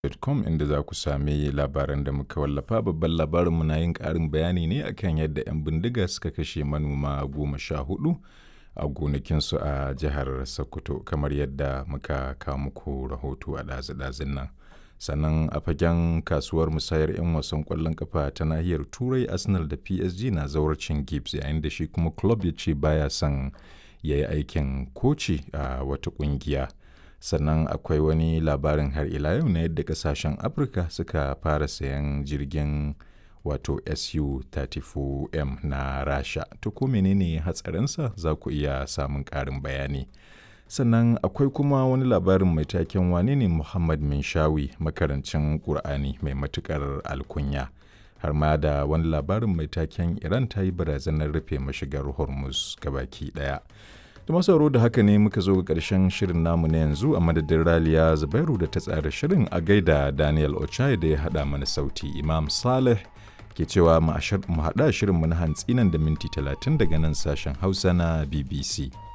com inda za ku sami labaran da muka wallafa babban labarinmu na yin ƙarin bayani ne akan yadda 'yan bindiga suka kashe manoma goma sha hudu a gonakinsu a jihar sokoto kamar yadda muka kawo muku rahoto a ɗazu-ɗazun nan sannan a fagen kasuwar musayar 'yan wasan ƙwallon kafa ta nahiyar turai arsenal da psg na zawarcin gibbs yayin da shi kuma club ya ce baya son ya yi aikin koci a wata ƙungiya. sannan akwai wani labarin har ila yau na yadda kasashen afirka suka fara sayan jirgin wato su-34m na rasha to ko menene hatsarinsa za ku iya samun ƙarin bayani sannan akwai kuma wani labarin mai taken wane ne muhammad minshawi makarancin ƙur'ani mai matuƙar alkunya har ma da wani labarin mai taken iran ta yi barazanar rufe mashigar hormuz gabaki ɗaya da masauro da haka ne muka zo ga ƙarshen shirin namu na yanzu a madadin raliya zubairu da ta tsara shirin a gaida daniel ochai da ya haɗa mana sauti imam saleh ke cewa mu haɗa shirin mu na hantsi nan da minti 30 daga nan sashen hausa na bbc